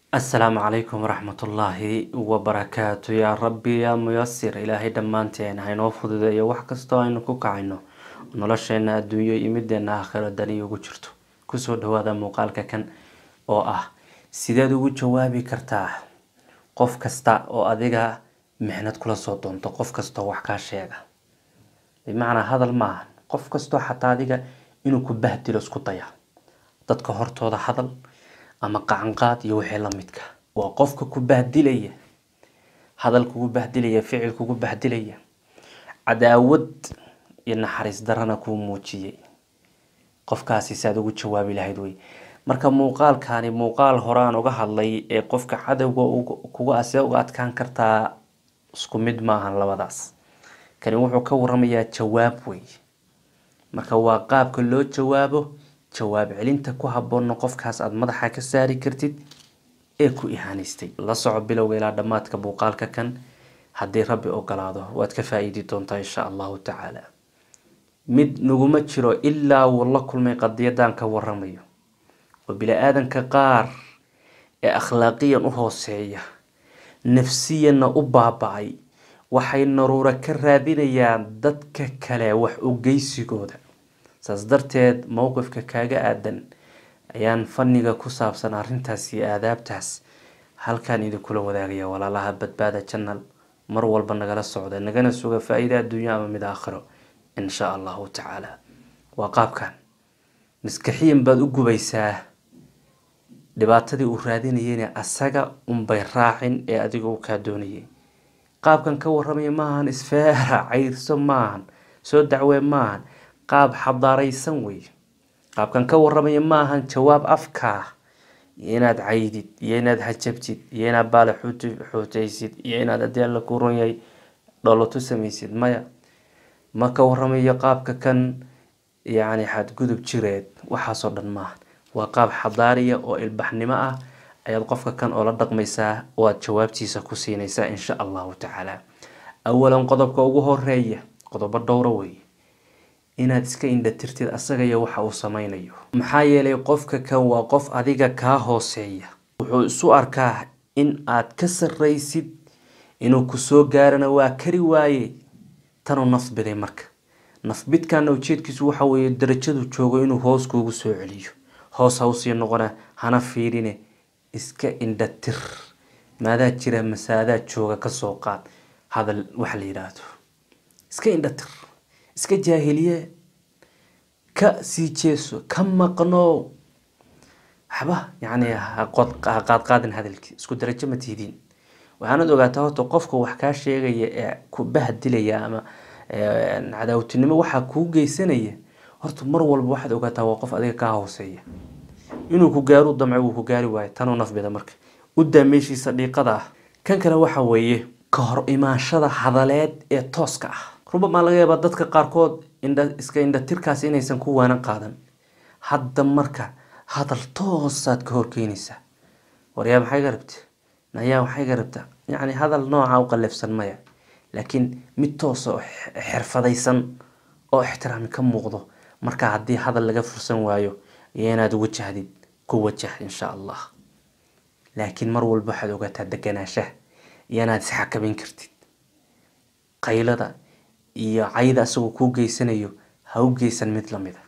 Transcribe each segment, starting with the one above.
asalaamu calaykum waraxmatullaahi wabarakaatu yaa rabbi yaa muyasir ilaahay dhammaanteen haynoo fududeeyo wax kastoo aynu ku kacayno nolosheena adduunyo iyo mideena aakhiro dani ugu jirto kusoo dhawaada muuqaalka kan oo ah sideed ugu jawaabi kartaa qof kasta oo adiga mixnad kula soo doonto qof kastoo wax kaa sheega bimacnaa hadal maaha qof kastoo xataa adiga inuu ku bahdilo isku daya dadka hortooda hadal ama qacanqaad iyo wixii lamidka waa qofka ku bahdilaya hadal kugu bahdilaya ficil kugu bahdilaya cadaawad iyo naxariis darana kuu muujiyay qofkaasi saad ugu jawaabi lahayd wey marka muuqaalkani muuqaal horaan uga hadlay ee qofka cadowga kuga asee uga adkaan kartaa isku mid maahan labadaas kani wuxuu ka waramayaa jawaab wey marka waa qaabka loo jawaabo jawaab celinta ku haboonna qofkaas aada madaxa ka saari kartid ee ku ihaanaystay la soco bilowga ilaa dhammaadka muuqaalka kan haddii rabbi ogolaado waad ka faa-iidi doontaa insha allahu tacaala mid naguma jiro ilaa wuu la kulmay qadiyadan ka waramayo oo bili-aadanka qaar ee akhlaaqiyan u hooseeya nafsiyanna u baaba-ay waxay naruuro ka raadinayaan dadka kale wax ugeysigooda saas darteed mowqifka kaaga aadan ayaan faniga ku saabsan arrintaas iyo aadaabtaas halkaan idinkula wadaagaya walaalaha badbaada janal mar walba nagala socda nagana suga faa-iida adduunyo ama mid aakhiro insha allahu tacaala waa qaabkan maskaxiyan baad u gubaysaa dhibaatadii uu raadinayeyna asaga unbay raacin ee adiga uu kaa doonayay qaabkan ka waramaya maahan isfeera cayrso maahan soo dacwee maahan qaab xadaaraysan wey qaabkan ka waramaya maahan jawaab afkaa iyo inaad caydid iyo inaad hajabtid iyo inaad baale xuutaysid iyo inaad haddii alla ku ron yahay dhoolotu samaysid maya ma ka waramayo qaabka kan yacni xadgudub jireed waxaasoo dhan maaha waa qaab xadaariya oo ilbaxnimo ah ayaad qofka kan oo la dhaqmaysaa oo aad jawaabtiisa ku siinaysaa insha allahu tacaala awalan qodobka ugu horeeya qodobo dhowra wey inaad iska indhatirtid asaga iyo waxa uu sameynayo maxaa yeelay qofka kan waa qof adiga kaa hooseeya wuxuu isu arkaa in aad ka sarraysid inuu kusoo gaarana waa kari waaye tanuu nafbiday marka nafbidkana ujeedkiisu waxa weeye darajadu joogo inuu hoos kuugu soo celiyo hoos hawsii noqona hana fiirine iska indhatir maadaa jira masaadaa jooga kasoo qaad hadal waxa la yidhaahdo iska indhatir iska jaahiliye ka sii jeeso ka maqno waxba yani haqaadqaadin hadalkii isku darajo ma tihidiin waxaanad ogaataa horta qofka wax kaa sheegaya ee ku bahdilaya ama cadaawtinimo waxaa kuu geysanaya horta mar walba waxaad ogaataa waa qof adiga kaa hooseeya inuu ku gaaru damco wuu ku gaari waayo tanuu nafbida marka udaa meeshiisa dhiiqada ah kan kale waxa weeye ka hor imaanshada hadaleed ee tooska ah rubamaa laga yaabaa dadka qaarkood indha iska indhatirkaas inaysan ku waanan qaadan hadda marka hadal toosaad ka horkeenaysaa waryaa maxay ga rabta nayaa waxay ga rabtaa yacni hadal nooca u qallafsan maya laakiin mid toosa oo xirfadaysan oo ixtiraami ka muuqdo marka haddii hadal laga fursan waayo iyo inaad wajahdid ku wajah insha allah laakiin mar walba waxaad ogaataa deganaashaha iyo inaad isxakamin kartid qaylada iyo cayda asagoo kuu geysanayo ha u geysan mid lamida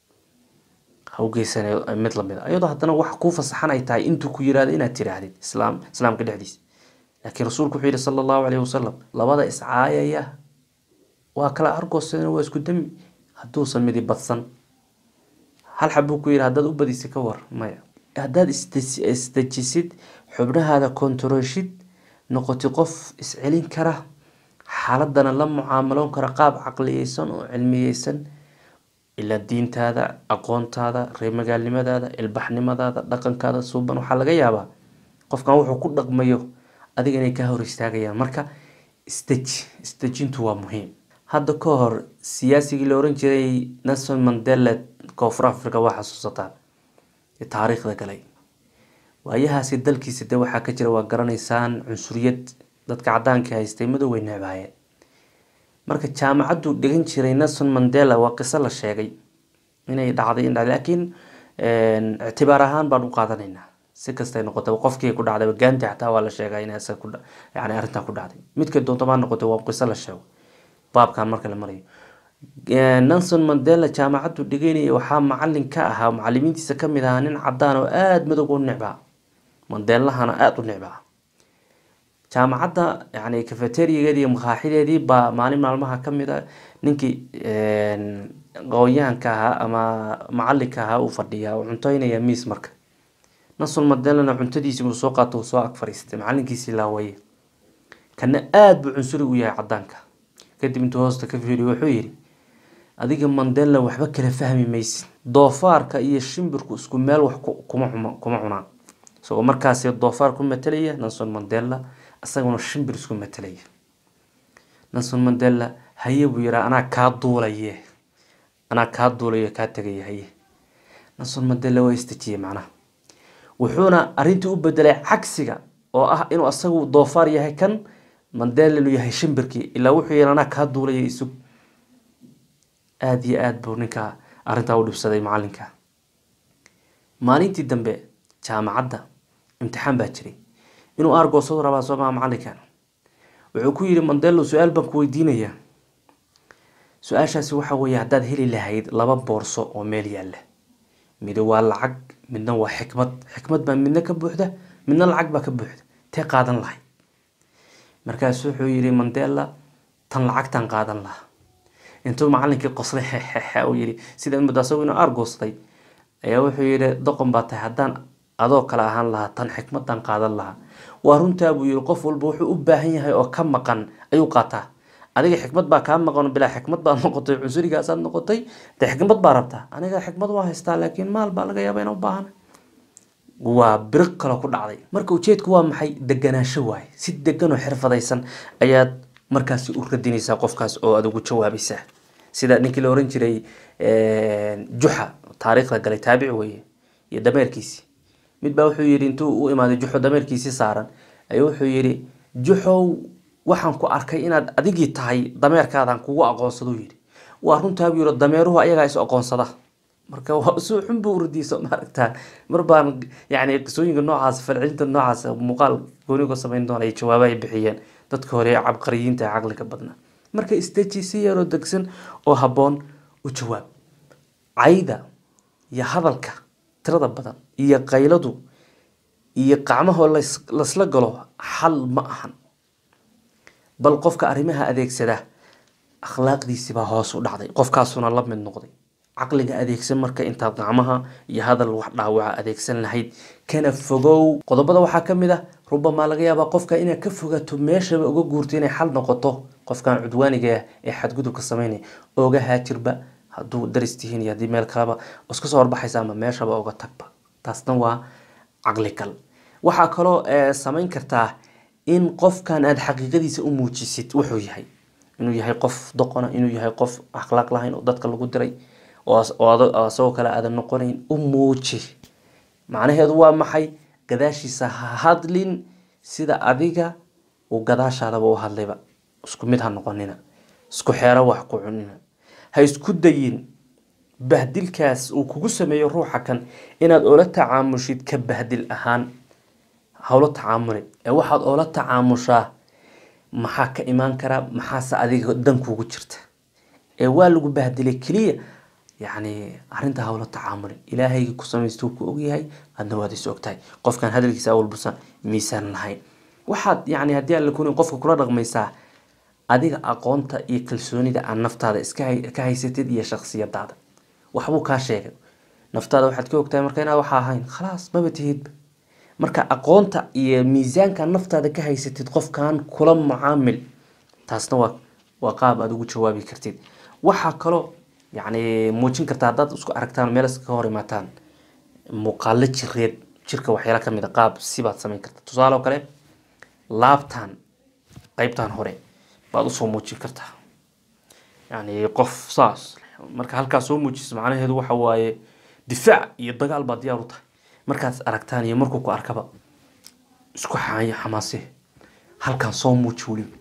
ha u geysan mid lamida iyadoo haddana wax kuu fasaxan ay tahay intuu ku yirahdo inaad tiraahdid islaam islaamka dhexdiisa laakiin rasuulku wuxuu yihi sala allahu calayhi wasalam labada iscaayaya waa kala argoosadana waa isku dami hadduusan midi badsan hal xabuu ku yihi haddaad u badisi ka war maya haddaad isdejisid xubnahaada kontaroshid noqoti qof iscelin kara xaaladana la mucaamaloon kara qaab caqliyeysan oo cilmiyeysan ilaa diintaada aqoontaada reemagaalnimadaada ilbaxnimadaada dhaqankaada suuban waxaa laga yaabaa qofkan wuxuu ku dhaqmayo adiga inay kaa hor istaagayaan marka isdeji isdejintu waa muhiim hadda ka hor siyaasigii la oran jiray nelson mandela koonfur africa waa xasuusataa taariikhda galay waayahaasi dalkiisa de waxaa ka jira waa garanaysaan cunsuriyad dadka cadaanka haystay madoobay necbaayeen marka jaamacaddu dhigan jiray nelson mandela waa qiso la sheegay inay dhacday in dhacday laakiin ictibaar ahaan baan u qaadanaynaa si kastay noqotay qofkii ku dhacday gaanti xataa waa la sheegaa in isaga ku yani arrintaa ku dhacday midkay doonto maa noqotay waa qiso la sheego baabkan marka la marayo nelson mandela jaamacaddu dhigeynaya waxaa macalin ka ahaa macalimiintiisa kamid ahaa nin cadaan oo aada madog u necbaa mandeelahana aada u necbaa jaamacadda yani cafeteriageedii makaaxideedii baa maalin maalmaha kamid a ninkii qoonyahanka ahaa ama macalinka ahaa uu fadhiyaa uu cuntoynaya miis marka nelson mandelana cuntadiisii uu soo qaato uu soo ag fariistay macalinkiisii laawaye kana aada buu cunsuri u yahay cadaanka kadib intuu hoosta ka fiiriyo wuxuu yidhi adiga mandela waxba kala fahmi maysid doofaarka iyo shimbirku isku meel wax kuma kuma cunaan isagoo markaasi doofaar ku matelaya nelson mandela isaguna shimbir isku matelaya nelson mandela haye buu yihaa anaa kaa duulaye anaa kaa duulayo kaa tegaya haye nelson mandela waa istejiyey macnaha wuxuuna arrintii u bedelay cagsiga oo ah inuu asagu doofaar yahay kan mandela inuu yahay shimbirkii ilaa wuxuu yihi anaa kaa duulaya isug aada iyo aada buu ninkaa arrintaa u dhibsaday macalinka maalintii dambe jaamacadda imtixaan baa jiray inuu aargoosadu rabaa soomaa macalinkan wuxuu ku yihi mandelo su-aal baan ku weydiinayaa su-aashaasi waxa weeye haddaad heli lahayd laba boorso oo meel yaalla midi waa lacag midna waa xikmad xikmad baa midna ka buuxda midna lacag baa ka buuxda tee qaadan lahay markaasu wuxuu yihi mandela tan lacagtan qaadan lahaa intuu macalinkii qoslay xexe uu yihi sida muddo asagu inuu aargoostay ayaa wuxuu yihi doqon baa tahay haddaan adoo kale ahaan lahaa tan xikmadan qaadan lahaa waa runtaa buu yihi qof walba wuxuu u baahan yahay oo ka maqan ayuu qaataa adiga xikmad baa kaa maqan bilaa xikmad baad noqotay cunsurigaasaad noqotay de xikmad baa rabtaa aniga xikmad waa haystaa laakiin maal baa laga yaaba ina u baahan waa biriq kale ku dhacday marka ujeedku waa maxay deganaansho waaye si degan oo xirfadaysan ayaad markaasi u radinaysaa qofkaas oo aad ugu jawaabaysaa sida ninkii la oran jiray juxa taariikhda galay taabici weye iyo dameerkiisii mid baa wuxuu yihi intuu u imaaday juxo dameerkiisii saaran ayuu wuxuu yihi juxow waxaan ku arkay inaad adigii tahay dameerkaadaan kugu aqoonsado yihi waa runtaa buu yihi dameeruhu ayagaa is aqoonsada marka si xun buu uradiisa maaragtaa mar baan yani qisooyinka noocaas falcelinta noocaas muuqaal goonigo samayn doona ay jawaaba ay bixiyeen dadka hore ee cabqariyiinta ee caqliga badnaa marka isteji si yaroo degsan oo habboon u jawaab cayda iyo hadalka tirada badan iyo qayladu iyo qacmahoo lasla galo xal ma ahan bal qofka arrimaha adeegsada akhlaaqdiisibaa hoos u dhacday qofkaasuna la mid noqday caqliga adeegsan marka intaad gacmaha iyo hadal wax dhaawaca adeegsan lahayd kana fogow qodobada waxaa kamid ah rubamaa laga yaabaa qofka inaad ka fogato meeshaba uga guurto inay xal noqoto qofkan cudwaaniga ah ee xadgudubka sameynaya oga haajirba hadduu daris tihiin iyo haddii meel kaleba iska soo horbaxaysa ama meeshaba uga tagba taasna waa caqligal waxaa kaloo samayn kartaa in qofkan aada xaqiiqadiisa u muujisid wuxuu yahay inuu yahay qof doqona inuu yahay qof akhlaaq lahayn oo dadka lagu diray oo asagoo kale aadan noqonayn u muuji macnaheedu waa maxay gadaashiisa ha hadlin sida adiga uu gadaashaadaba u hadlayba isku mid ha noqonina isku xeero wax ku cunina ha isku dayin bahdilkaas uu kugu sameeyo ruuxa kan inaad oola tacaamushid ka bahdil ahaan hawla tacaamuli ee waxaad oola tacaamushaa maxaa ka imaan karaa maxaase adiga dan kuugu jirta ee waa lagu bahdilay keliya yacni arrinta hawla tacaamuli ilaahayga ku samaystuu ku ogyahay adna waad is ogtahay qofkan hadalkiisa awalbusan miisaan lahayn waxaad yani haddii aan la kunin qofka kula dhaqmaysaa adiga aqoonta iyo kalsoonida aan naftaada iska ka haysatid iyo shaksiyadaada waxbuu kaa sheegay naftaada waxaad ka ogtahay marka inaad waxa ahayn khalaas maba tihidba marka aqoonta iyo miisaanka naftaada ka haysatid qofkan kula mucaamil taasna waa waa qaab aada ugu jawaabi kartid waxaa kaloo yacni muujin karta haddaad isku aragtaan meel iska hor imaataan muuqaalo jireed jirka waxyaala kamid a qaab sibaad samayn karta tusaale oo kale laabtan qeybtan hore baad usoo muujin kartaa yani qof saas marka halkaas soo muujiso macnaheedu waxa waaye difaac iyo dagaal baa diyaar u tahay markaad aragtaan iyo markuu ku arkaba isku xaaya xamaase halkaan soo muuji weliba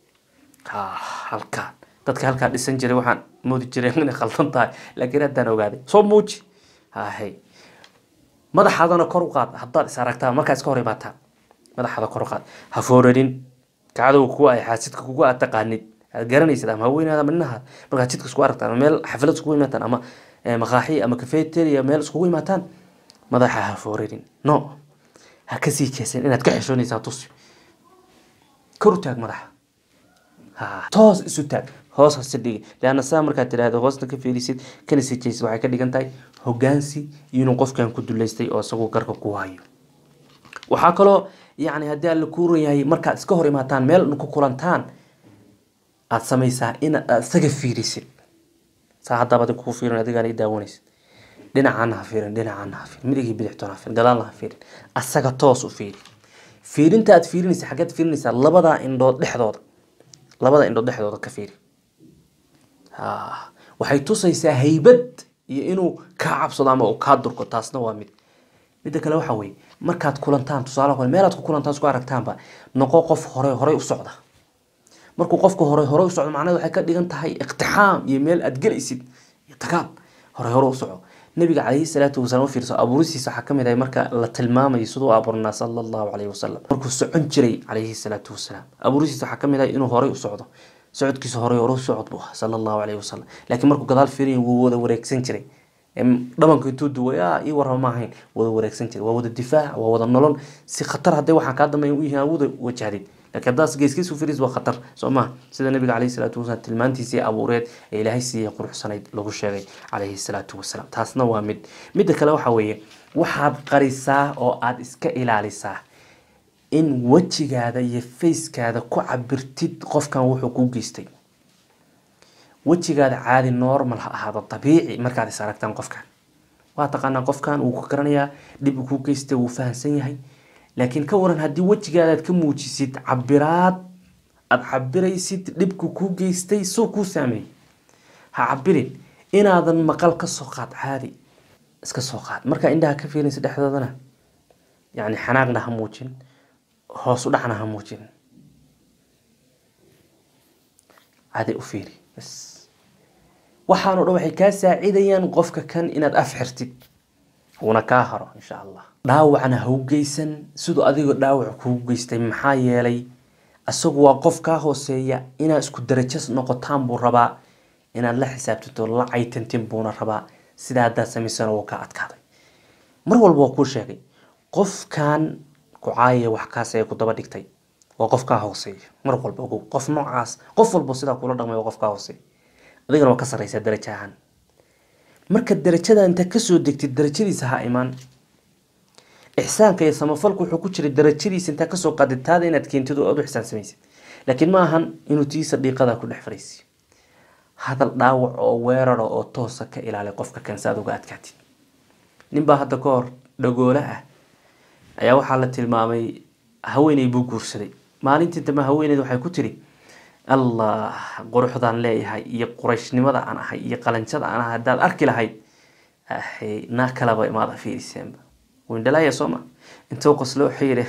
ha halkaan dadka halkaa dhisan jiray waxaan moodi jiray inay khaldan tahay laakiin haddaan ogaaday soo muuji hahay madaxaadana kor u qaad haddaad is aragtaa markaa iska hor imaataan madaxaada kor u qaad ha foorarin kacdow kuwa ay xaasidka kugu aad taqaanid aad garanaysid ama haweenaada ama ninaha markaad jidka isku aragtaan ama meel xaflad iskugu imaataan ama maqaaxi ama cafeteria meel iskugu imaataan madaxa ha foorarin no ha kasii jeesan inaad ka xeshoonaysaa tusi kor u taag madaxa ha toos isu taag hoos hase dhigi leanna saa markaad tidhahdo hoosna ka fiirisid kana sii jeesid waxay ka dhigan tahay hogaansi iyo inuu qofkan ku duleystay oo isagu garka ku hayo waxaa kaloo yacni haddii alla kuuran yahay markaad iska hor imaataan meel ku kulantaan aada samaysaa in aad isaga fiirisid saa haddaaba adig kugu fiirin adigaan i daawanaysid dhinacaana ha fiirin dhinacaana ha fiirin midigii bidixtoona ha fiirin gadaalna ha fiirin asaga toos u fiiri fiirinta aad fiirinaysa xaggeed fiirinaysaa labadaa indhood dhexdooda labada indhood dhexdooda ka fiiri waxay tusaysaa haybad iyo inuu kaa cabsado ama uu kaa durko taasna waa mid midda kale waxa weye markaad kulantaan tusaale kale meelaad ku kulantaan isku aragtaanba noqo qof hore horey u socda markuu qofka hore hore u socdo macnaheed waxay ka dhigan tahay iqtixaam iyo meel aad gelaysid iyo dagaal hore hore u soco nabiga calayhi salaatu wasalaam u fiirso abuuristiisa waxaa kamid ahay marka la tilmaamayo siduu abuurnaa sala allahu calayhi wasalam markuu socon jiray calayhi salaatu wasalaam abuuristiisa waxaa kamid ahay inuu horey u socdo socodkiisa horey hore u socod buu ahaa sala allahu calayhi wasalam laakiin markuu gadaal fiiriya wuu wada wareegsan jiray dhabanka intuu duway a ii warrama ma ahayn wada wareegsan jiray waa wada difaac waa wada nolol si khatar hadday waxaan kaa dambeeya u yihiin awooda wajahdid laakiin haddaas geeskiis u firis waa khatar soo maha sida nabiga calayhi salaatu wasalaam tilmaantiisii abuureed ee ilaahay siiyey quruxsanayd lagu sheegay calayhi salaatu wasalaam taasna waa mid midda kale waxa weeye waxaad qarisaa oo aada iska ilaalisaa in wejigaada iyo facekaada ku cabirtid qofkan wuxuu kuu geystay wejigaada caadi normal ha ahaado dabiici markaad is aragtaan qofkan waa taqaanaa qofkan wuu ku garanayaa dhib uu kuu geystay wuu fahamsan yahay laakiin ka waran haddii wejigaada aad ka muujisid cabiraad aada cabiraysid dhibku kuu geystay suu kuu saameeyey ha cabirin inaadan maqal ka soo qaad caadi iska soo qaad markaa indhaha ka fiirinaysa dhexdoodana yacni xanaaqna ha muujin hoos u dhacna ha muujin caadi u fiiri bas waxaanoo dhan waxay kaa saacidayaan qofka kan inaad af xirtid uuna kaa haro insha allah dhaawacna ha u geysan siduu adigoo dhaawac kugu geystay maxaa yeelay isagu waa qof kaa hooseeya inaad isku darajas noqotaan buu rabaa inaad la xisaabtanto la caytantin buuna rabaa sidaa haddaad samaysana wuu kaa adkaaday mar walba waa kuu sheegay qofkan kucaaya wax kaas ee ku daba dhigtay waa qof kaa hooseeya mar walba ogow qof noocaas qof walba sidaa kula dhaqmay waa qof kaa hooseeya adigana waa ka sarreysaa daraja ahaan marka darajada inta kasoo degtid darajadiisa ha imaan ixsaanka iyo samafalku wuxuu ku jiray darajadiisa intaa kasoo qaadid taada inaad keentid oo aad u ixsaan samaysid laakiin ma ahan inuu tiisa dhiiqada ku dhex fariisiyo hadal dhaawac oo weerara oo toosa ka ilaaliy qofka kan si aad uga adkaatid ninbaa hadda ka hor dhagoole ah ayaa waxaa la tilmaamay haweeney buu guursaday maalintii dambe haweeneyd waxay ku tiri allah quruxdaan leeyahay iyo qurayshnimada aan ahay iyo qalanjada aan ahay haddaad arki lahayd naa kalaba imaada fiiriseenba windhalaya sooma intuu qoslo wuxuu yidhi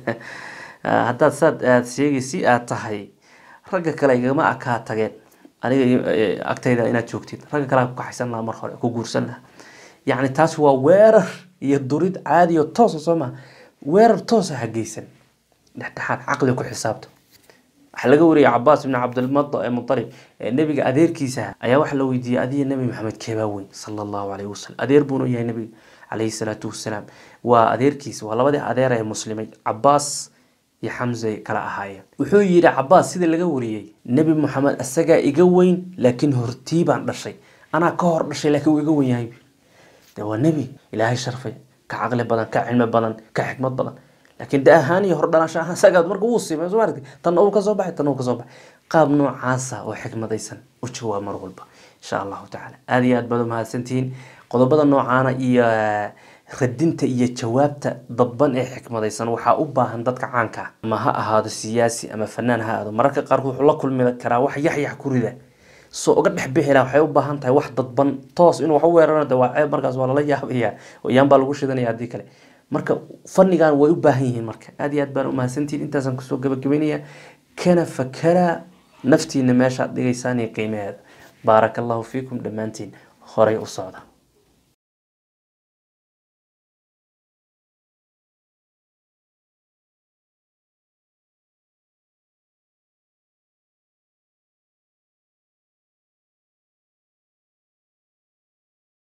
haddaad saad aad sheegaysi aad tahay ragga kale igama akaa tageen aniga agtayda inaad joogtid ragga kale ku kaxaysan lahaa mar hore ku guursan lahaa yacni taas waa weerar iyo durid caadi oo toosa soo maha weerar toosa ha geysan dhexdhexaad caqli ku xisaabta waxaa laga wariyay cabaas ibni cabdilmutalib nebiga adeerkiisa ayaa waxaa la weydiiyey adiga nebi maxamed keebaa weyn sala allahu calayhi wasalam adeer buuna yahay nebiga calayhi salaatu wasalaam waa adeerkiisa waa labadii adeer ee muslimay cabaas iyo xamse kala ahaayeen wuxuu yidhi cabaas sida laga wariyey nebi maxamed isagaa iga weyn laakiin hortii baan dhashay anaa ka hor dhashay laakiin wuu iga weyn yahay de waa nebi ilaahay sharfay ka caqli badan ka cilmi badan ka xikmad badan laakiin de ahaan iyo hordhalasho ahaan sagaad marka wuu simay soo aragtay tanna uu kasoo baxay tanna uu kasoo baxay qaab noocaasa oo xikmadaysan u jawaab mar walba insha allahu tacaala aada iyo aad baad umahadsantihiin qodobada noocaana iyo radinta iyo jawaabta dadban ee xikmadaysan waxaa u baahan dadka caanka ah ama ha ahaado siyaasi ama fanaan ha ahaado mararka qaarkood wuxuu la kulmi karaa wax yaxyax ku rida soo uga dhex bixi laha waxay u baahan tahay wax dadban toos inuu wax u weerarana de waa ceeb markaas waa lala yaabaya yaan baa lagu shidanaya haddii kale marka fannigan way u baahan yihiin marka aada iyo aad baan umahadsantihiin intaasaan kusoo gabagabeynaya kana fakara naftiina meeshaad dhigaysaan iyo qiimaheeda baaraka allahu fiikum dhammaantiin horay u socda